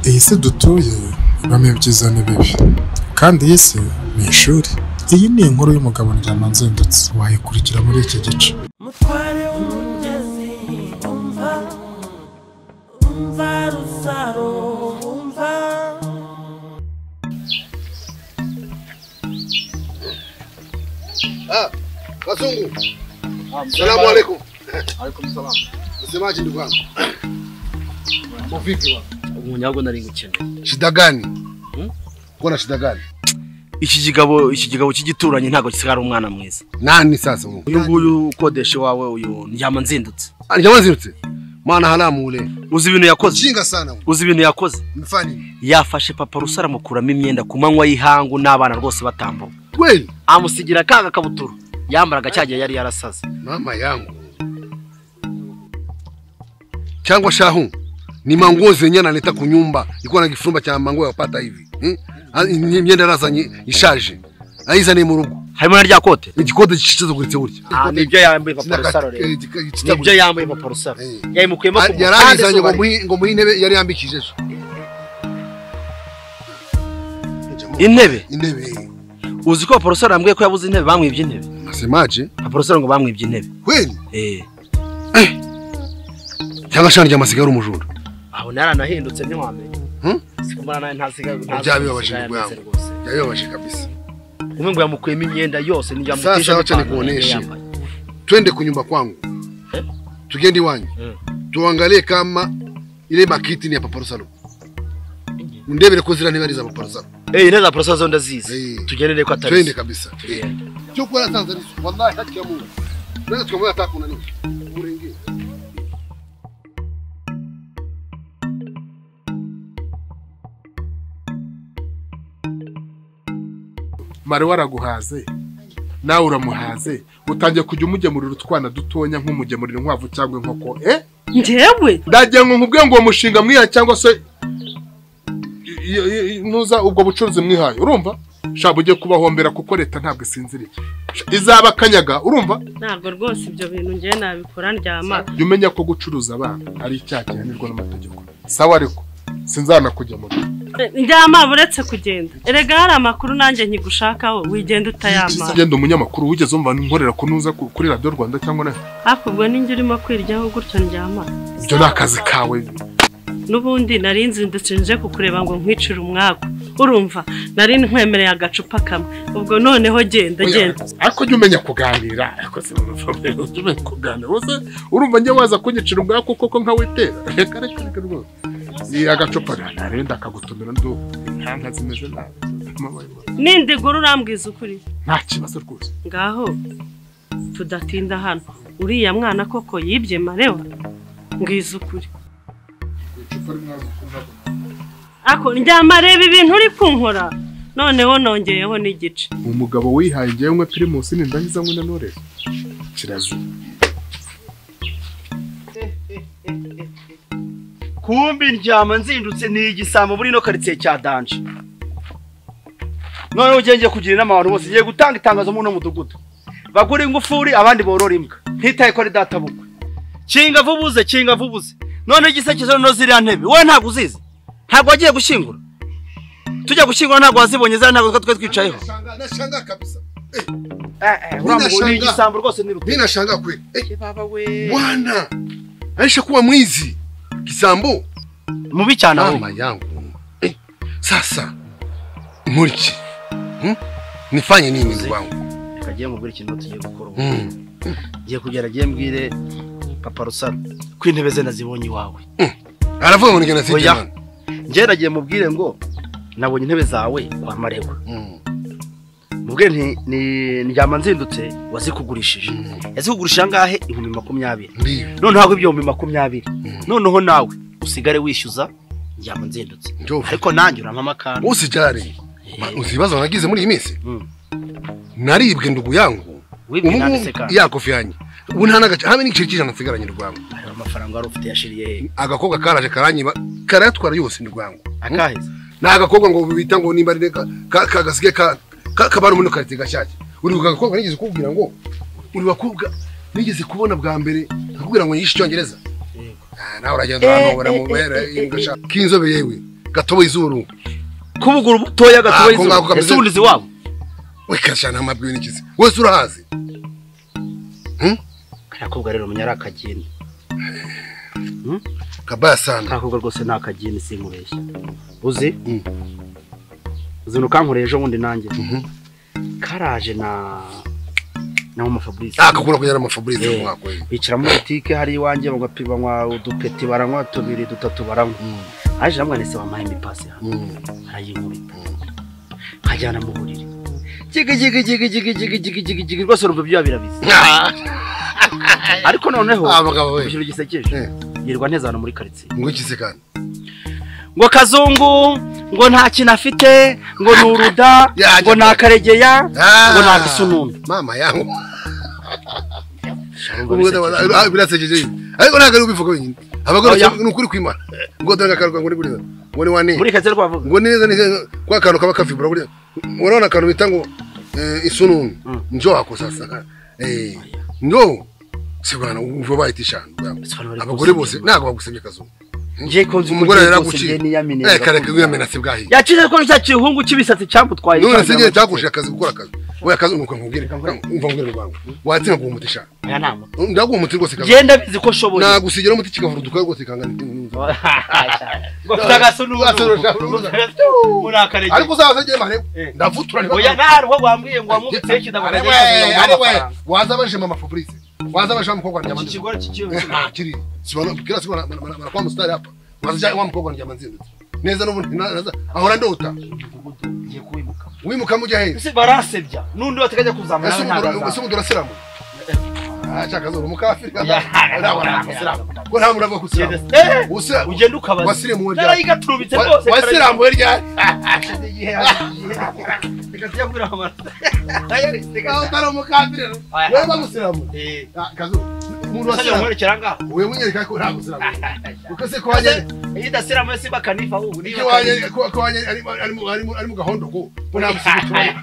iyi si dutuye ibamo ibyiza n'ibibi kandi iyi si ni ishuri iyi ni inkuru y'umugabo ndyama nzindutse wayikurikira muri iki gice mutware w'umugezi umva umva rusaro umva Ah, Wazungu, salamu alaikum. Alaikum salam. Msemaji ndugu yangu, mambo vipi bwana? Umunyago nari ngukeneye. Shida gani? Uko na shida gani? Iki kigabo iki kigabo cy'igituranyi ntago kisigara umwana mwiza. Nani sasa uyu? Uyu nguyu ukodesha wawe uyu ndyama nzindutse. Anijama zirutse. Maana haramu ule. Uzi ibintu yakoze? Jinga sana wewe. Uzi ibintu yakoze? Mfanye nini? Yafashe papa rusara amukuramo imyenda ku manywa y'ihangu n'abana rwose batambuka. Kweli? Amusigira ka gakabutura yambaraga cyagiye yari yarasaze. Mama yangu. Changwa shahu. Ni manguo zenyewe analeta kunyumba. Ilikuwa na kifumba cha manguo yapata hivi. Hmm? Ah, ni Myenda raza nyi- ishaje. Aiza ni murugo. Harimo na rya kote? Igikote cyicaza kuretse burya. Ah, nibyo yambaye papa rusaro rero. Nibyo Nibyo yambaye papa rusaro. Eh. Yayimukuyemo ku yaranizanye ngo mpande muhi- ngo muhe intebe yari yambikije so Intebe. intebe Uzi ko papa rusaro yambwiye ko yabuze intebe bamwibye intebe. nasemaje Papa rusaro ngo bamwibye intebe. kweli Eh. cyangwa shani ry'amasiga ari umujura aho naranahindutse ntiwamenya Hmm? sikumara nawe ntasigaye byabibabaje nibwo yangu yabibabaje kabisa umwe ngo yamukuyemo imyenda yose Sasa wacha nikuoneshe. twende kunyumba kwangu Eh? tugende iwanyu Mm. tuangalie kama ile makiti ni ya paparusalo ndebere ko zira niba ari za paparusalo intebe za porosa zo ndazizi Eh. tugendere ko atari twende zo. kabisa Eh. Tugende. cyo kuba nasanze ari wallahi haki ya Mungu tunaweza tukamwona hata kuna nini urengee mari waraguhaze nawe uramuhaze utangiye kujya umugemurira utwana dutonya nk'umugemurira inkwavu cyangwa inkoko eh njyewe ndagira ngo nkubwiye ngo uwo mushinga mwiha cyangwa se i- i- i- ntuza ubwo bucuruzi mwihaye urumva shaba ugiye kubahombera kuko leta ntabwo isinziriye izaba akanyaga urumva ntabwo rwose ibyo bintu njyewe nabikora ndyama jya umenya ko gucuruza abana ari icyaha gihanirwa n'amategeko sawa ariko sinzanakugemura ndyama uretse kugenda erega hari amakuru nanjye nkigushakaho wigenda utayama genda umunyamakuru wigeze umva nkorera kunuza ku- kuri radiyo rwanda cyangwa na ariko ubwo ninjye urimo kwiryaho gutyo ndyama ibyo ni akazi kawe n'ubundi nari nzindutse nje kukureba ngo nkwicire umwaku urumva nari nkwemereye agacupa kamwe ubwo noneho genda genda ariko jya umenya kuganira ariko si mu mavuriro, jya umenya kuganira Uze, urumva njye waza kunyicira ubwako koko nkawitera reka reka reka rwose iyi agacupa rero ndakagutumira ndu inkanka zimeze nabi nindigura urambwiza ukuri nta kibazo rwose ngaho tudatinda hano uriya mwana koko yibye marewa mbwiza ukuri ako ndyama reba ibintu uri kunkora noneho nongeyeho n'igice umugabo wihaye ngewe umwe pirimusi ni ndangiza ngo nanore kirazira kumbi ndyama nzindutse ni igisambo muri ino karitsiye cya danje noneho ugiye ngiye kugira inama abantu bose ngiye gutanga itangazo muri uno mudugudu bagure ingufuri abandi borora imbwa ntitaye ko ari databukwe kinga vubuze kinga vubuze noneho igisekezo no ziriya ntebe wowe ntabwo uzizi ntabwo wagiye gushyingura tujya gushyingura ntabwo wazibonye ziriya ntabwo twe twicayeho Nashangaa- nashangaa kabisa uriya Ninashanga. ni igisambo rwose ni mi nashangaa kweli Eh, baba we bwana aisha kuwa mwizi kisambo mubi cyane ahubwo mama yangu Eh, sasa nkuriki Hmm? nifanye nini ndugu wangu reka agiye mubwire ikintu tugiye gukora ubu Hmm. ngiye kugera agiye mbwire papa rusaro ko intebe ze nazibonye iwawe aravuga ngo nigenda Oya. sijana njyewe nagiye mubwire ngo nabonye intebe zawe kwa maregwa Hmm. mubwire nti ni ndyama nzindutse wazikugurishije yazikugurishije angahe ibihumbi makumyabiri ndiyo noneho aho ibihumbi makumyabiri noneho nawe usigare wishyuza ndyama nzindutse Njoo. ariko nanjye urampa akantu usijare uzibazo nagize muri iyi minsi Mm. naribwe ndugu yangu wibwe ubu nanditse kandi ya kofi yanjye ubu nta n'agace hamwe n'igiceri cy'ijana nsigaranye rwangu ayo mafaranga wari ufite yashiriye he agakobwa karaje karanyiba karayatwara yose ni rwangu akaheze ni agakobwa ngo bita ngo nimba ari ka- ka- kagasigaye ka- ka- kabana muri karite gashyashya uri ku gakobwa nigeze kukubwira ngo uri bakobwa nigeze kubona bwa mbere akubwira ngo yigishe icyongereza Ah, nawe uragenda ahantu baramubera ingashaka k'inzobe yewe gatobo izuru kubugura ubutoya Ah, gatoya ako ngako izuba kameze- ese ubundi uzi wabo we kashana amabwi n'ikizi wese urahazi kariya kobwa rero umenya ari akagini kabaya sana kariya kobwa rwose ni akagini simubeshya uzi Mm. uzi nukankoreye ejo bundi nanjye karaje na na mama fabrice akakunda kujyana amafabrice yo mu mwaka we bicara muri butike hari iwanjye bagapi- banywa udupeti baranywa tubiri dutatu baranywa aje namwanese bampaye imipasi hano arayinkubita nkajyana mu buriri jigi jigi jigi jigi jigi jigi jigi jigi rwose urumva ibyo birabizi ariko noneho abagabo we ikintu gisekeje Eh. yirirwa nteze ahantu muri karitsiye ngo ikizi kandi ngo kazungu ngo nta kintu afite ngo ni uruda Ya, ngo ni jya- akaregeya Ah, ngo ni agasununu mama yangu birasekeje ibi. ariko ntabwo ari ubivuga wenyine abagore Oya. ni ukuri kwimara ngo dore akaruka ngo ni buriya ngo ni wane muri karitsiye rwavuga ngo ni neza ni kwa kantu kaba kafibura buriya urabona akantu bita ngo eh, isununu Mm. njo wako sasa Eh, njo si bwana uva bahita ishanu Bisobanura abagore ko bose ntabwo bagusabye akazuba ngiye kunzi umugore ngiye yaraguciye niyamine Eh, kareka wiyamenase bwahiye yacize ko cya gihungu cy'ibisatsi cyamutwaye none se cyangwa nyine cyakurije akazi gukora akazi we akazi nuko nkubwire umva ngwire rwangu watsinda guha umuti shaka aya ni amata. ndaguha umuti rwose kazi genda bizi ko ushoboye nagusigira umuti kikavuruduka rwose kangana ngo ufite agasununu muri akaregeya ariko uzaza njye mahrebu Eh. ndavutura oya nta ruho wambwiye ngo wamubitseho ikidabona ari we ari we waza baje mama Fabrice waza baje wa mukobwa wanjye amanzi ikigore cy'ikiyobe Eh, ah, kiri sibona kila siku banakuwa mstari hapa waza jaye wa mukobwa wanjye amanzi neza n'ubundi na- naza ahora ndota ugiye kubimuka wimuka mujya hehe ese barasebya n'undi wateganya kuzamura ese nawe umuntu ese ntazazamura umuntu urasiramu ah chaka zo mukafiri Ya, kaza nda wana kusiramu ko nta muntu ava kusiramu usiramu ugenda ukabaza wasirimu we ryari narayigaturitse Wa- rwose wasiramu we ryari reka tuyabwira amata Aho utari umukafiri rero. Aya. wewe bagusiramu Ah, kazo umuntu usabye wasiramu kumwerekera ngaho wewe mwenyewe kako nta gusiramu ukase ko wanjye iyo udasiramo ese bakanifa ubu niba Iyo wanjye- ko- ko wanjye ari- ari mu- ari mu- ari mu gahondo ko ko nta musigo tubona.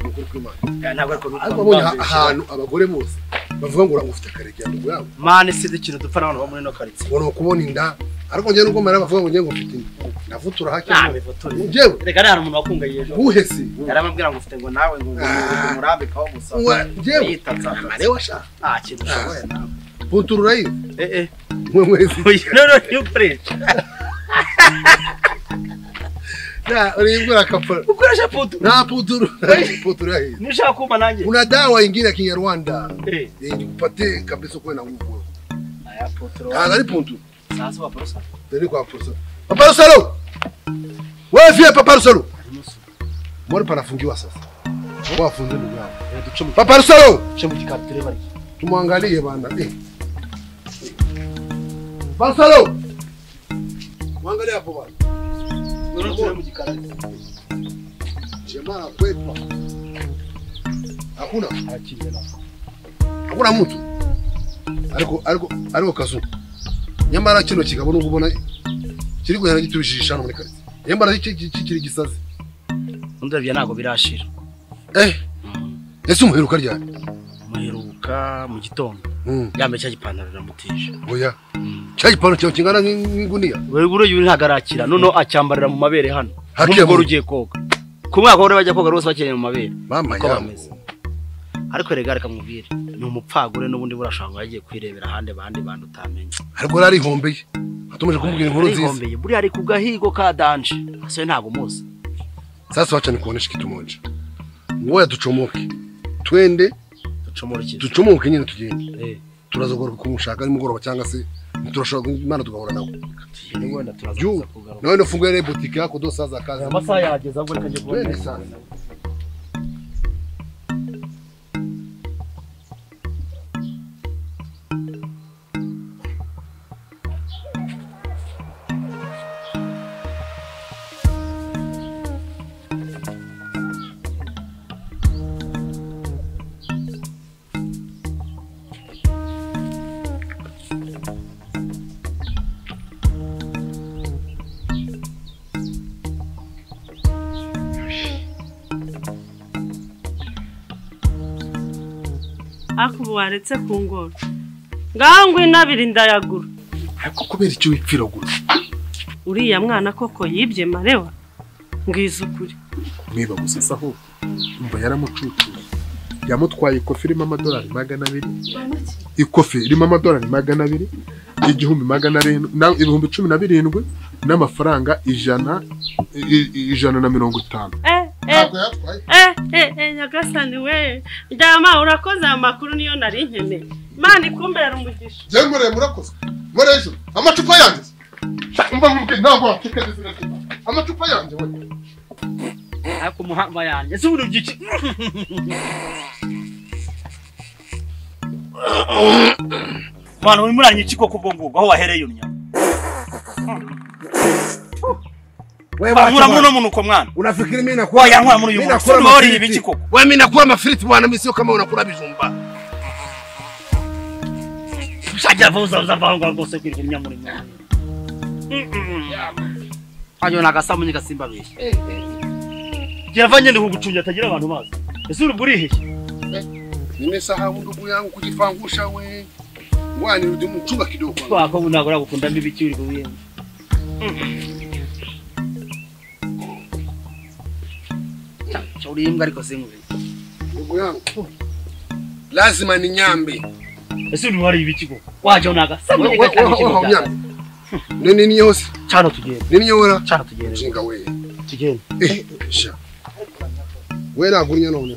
Ukuri kw'Imana. ntabwo ariko ariko abonye aha- ahantu abagore bose bavuga ngo uragufite akarekeya ngo yabo mani si ikintu dupfa n'abantu bo muri ino karitsiye ubona kubona inda ariko njye nubwo mara bavuga ngo njye ngo mfite inda ndavutura hake nta bifotori njyewe reka nari umuntu wakungaye ejo buhesi yari amubwira ngo ufite ngo nawe ngo umurambikaho gusa Wa- njyewe yitatse amare washaka nta kintu ushoboye nawe punturura yiwe eh eh mwe mwezi uyu rero niyo ukoresha Na, unaibua kapara. ukoresha putu Na puturu. Puturu hii. nishaka kuma nanjye Kuna dawa ingine ya Kinyarwanda. eh Eh, nikupatie kabisa kwa na nguvu. aya putu Ah, ni puntu. sasa wa porosa Ndio kwa porosa. Papa Salo. Wewe vipi Papa Salo? Mbona panafungiwa sasa? Kwa afunze ndugu yao. ducuma Papa Salo, ducuma kikature bari tumwangalie bana. Eh. Papa Salo. Mwangalie hapo bana. ducuma kikature Jamaa kwetu. Hakuna. arakinde na hakuna mutu ariko ariko ariko kazu nyamara kino kigabo nubwo ubona kiri kugenda gitubishije hano muri karitsiye nyamara iki- iki- iki kiri gisaze ndabya ntago birashira eh ese umuheruka ryari muheruka mu gitondo Mm, yambaye cya gipantaro namutije oya cya gipantaro cyawe kingana nk'in- nk'inguniya wewe uyu ntago arakira noneho acyambarira mu mabere hano Hakiya n'umugore mu- ugiye koga ku mwaka w'abagore bajya koga rwose bakeneye mu mabere mama uko bameze yangu ariko rega reka mubwire ni umupfagure n'ubundi burashobora ngo yagiye kwirebera ahandi abandi bantu utamenye ariko yari arihombeye atumaje kumbwira inkuru nziza arigombeye buriya ari ku gahigo ka danje ase ntabwo umuzi sasa wacha nikuonesha kitu moja ngoya tuchomoke twende ducumurikize tuchomoke nyine tugende Eh, turazagaruka kumushaka nimugoroba cyangwa se turashobora imana tugahura nawe tugende wenda turaza juu kuza kugaruka nawe nafungua ile boutique yako dosa za kazi amasaha yageze ahubwo reka njye kubona Twende sasa. ariko ubu waretse ku ngoro ngaho ngo inabiri ndayagura ariko kubera icyo wipfira gusa uriya mwana koko yibye marewa mbwiza ukuri niba gusa asa aho umva yaramucucuye yamutwaye ikofi irimo amadolari magana abiri ikofi irimo amadolari magana abiri igihumbi magana arindwi na- ibihumbi cumi na birindwi n'amafaranga ijana i- i- ijana na mirongo itanu eh eh ntabwo yatwaye Eh, eh, eh, nyagasani we ndama urakoze aya makuru niyo nari nkeneye imana ikumbera umugisha njyewe muremure akoze murejuru amacupa yanjye se? mba mubwiye ntabwo watekereza neza amacupa yanjye we ariko umuhanga yanjye si ubundi byiki mwana uri muranye iki koko ubwo ngubwo aho wahereye unyama we nkura muri uno munuko mwana unafikiri mimi nakuwa wayankura muri uyu muntu nakura si wariye mafiriti. ibiki koko wewe mimi nakuwa mafiriti bwana mimi sio kama unakula bijumba ushajya vuza uzavanga rwose kwirwanya muri mwe hanyuma nagasamu nyagasimba bishi yavanye ndi kugucunya atagira abantu bazi ese uri burihe nimesahau ndugu yangu kujipangusha we wani rudi mchumba kidogo kwanza. twako bunagora gukunda mbibiki uri kubiye uri imbwa ariko sinkube ndugu yangu lazima ni nyambi ese uri wariye ibiki koko waje nagasamu Wewe- wewe- wewe haunyambi nini nini yose cyane tugende nini yora cyane tugende chinga we tugende eh sha we na gunya none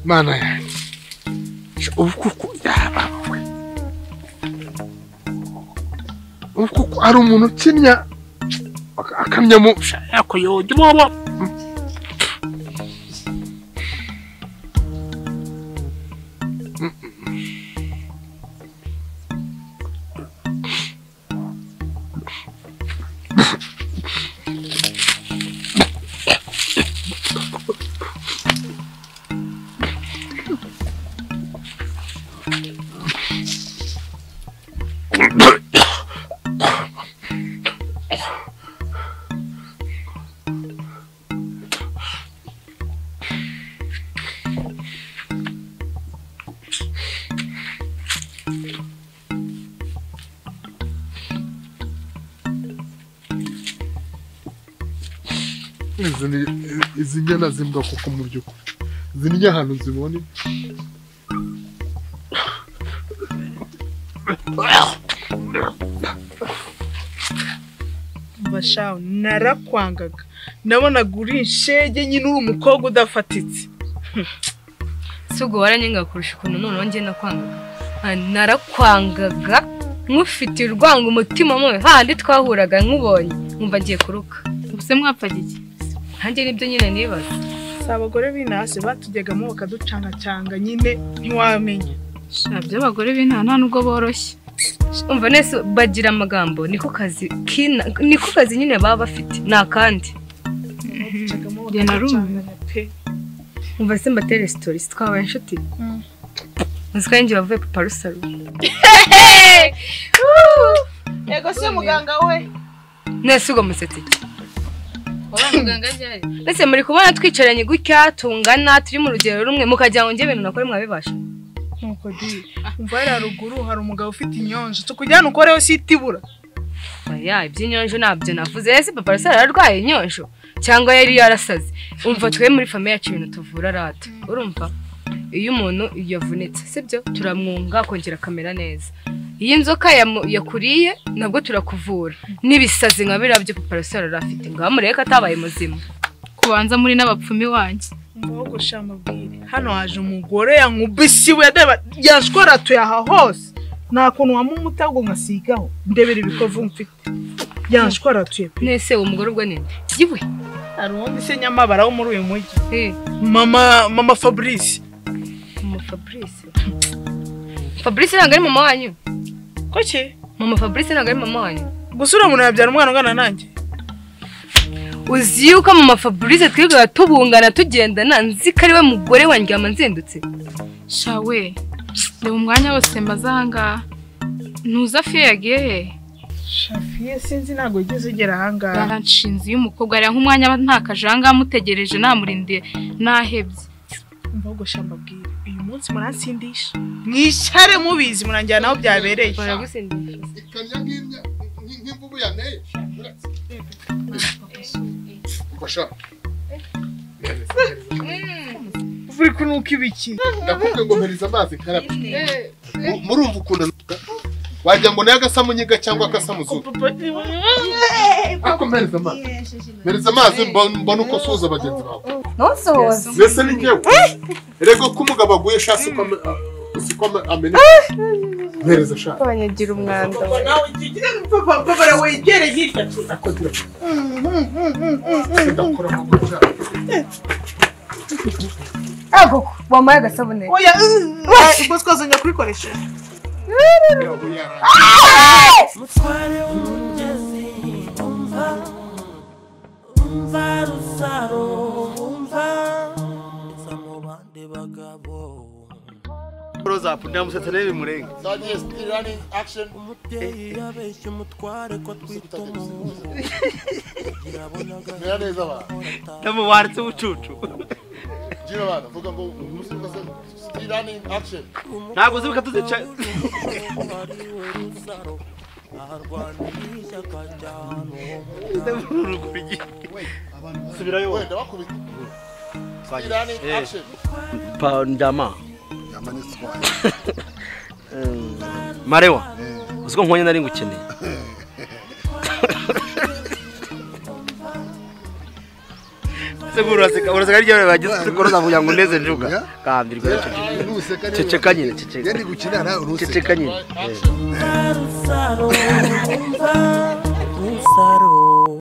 mana yanjye ubu kuko yaba we ubu kuko hari umuntu ukinya ak- akamya mu yako yojya bobo izi ni- izi nyana zimbwa kuko mu by'ukuri izi ni ahantu zibonye bashawe narakwangaga nabonaga uri inshege nyine uri umukobwa udafatitse si ubwo waranyenga kurusha ukuntu noneho njye nakwangaga Ah, narakwangaga nk'ufite urwango umutima mubi handi twahuraga nkubonye nkumva ngiye kuruka ubuse mwapfaga iki nanjye nibyo nyine nibaza si abagore b'inasi batujyagamo bakaducangacanga nyine ntiwamenya abagore b'intara nta nubwo boroshye umva nese bagira amagambo niko kazi kina niko kazi nyine baba bafite ni akandi batujyagamo Njye narumiwe. bakaducanganya pe umva se mbatere sitori twabaye inshuti uzi ko yanjye bavuye paparusaro yego se muganga we nese ugwa musetse Ese muri kubona twicaranye gutya tungana turi mu rugero rumwe mukagira ngo njye ibintu nakora mwabibasha nuko di umva hariya ruguru hari umugabo ufite inyonjo tukujyane ukoreho si itibura Oya iby'inyonjo ntabyo navuze ese papa Rusa ararwaye inyonjo cyangwa yari yarasaze umva twe muri famiye yacu ibintu tuvura rata urumva iyo umuntu yavunitse sibyo turamwunga akongera akamera neza iyo inzoka yamu- yakuriye nabwo turakuvura n'ibisazi nka biriya byo papa Rusa yari afite ngaho mureke atabaye muzima kubanza muri n'abapfumi wanjye mbogoshe amabwire hano haje umugore yankubise iwe yadeba- yashwaratuye aha hose nta kuntu wamumuta ahubwo nkasigaho ndebera ibikovu mfite yanshwaratuye pe nese uwo mugore ubwo ninde yiwe hari uwundi se nyamabara wo muri uyu mujyi eh mama mama fabrice mama fabrice fabrice ntabwo ari mama wanyu ko ki mama fabrice ntabwo ari mama wanyu gusa uriya muntu yabyara umwana ungana nanjye uzi yuko mama fabrice twirirwa tubungana tugendana nzi ko ari we mugore wanjye yama nzindutse shawe reba umwanya wose mbaze ahangaha ntuza fiyo yagiye he shafiye sinzi ntabwo wigeze ugera ahangaha baranshinze iyo umukobwa ariya nk'umwanya aba ntakajanga amutegereje namurindiye nahebye mbogoshe amabwire uyu munsi muransindisha mwishare mubizi murangira naho byabereye baragusindisha ikamyo nk'imya nk'imvubu ya neje ufasha uri kunuka ibiki ndakubwiye ngo mpereza amazi karabye Mu- murumva ukuntu anuka wagira ngo nayo agasa mu nyiga cyangwa agasa mu zuba ariko mpereza amazi mpereza amazi mba- mbona uko usuhuza bagenzi bawe ntusohoze mbese ni njyewe rego ko umugabo aguye sha siko ame- a- siko ame- ameneka mpereza sha abanyagira umwanda papara wegere hirya akogira ndakora mu guca ariko wampaye agasabune oya ubwo twazongera kubikoresha mutware w'umugezi umva umva rusaro umva eza mu bandi bagabo roza punda musatsi nayo bimurenga umubyeyi yabeshya umutware ko twita umuhungu kugira abonaga ndamubaritse ubucucu ntabwo uzi ko tuzica ariwe rusaro arwanira ishyaka cyane uruguru igihe subirayo pandama marewa uzi ko nkonye nari ngukeneye ese uraseka uraseka ryari bagize sikoro zavuga ngo neze njuga kandirwa ceceka nyine ceceka gukina nawe uruseka ceceka nyine rusaro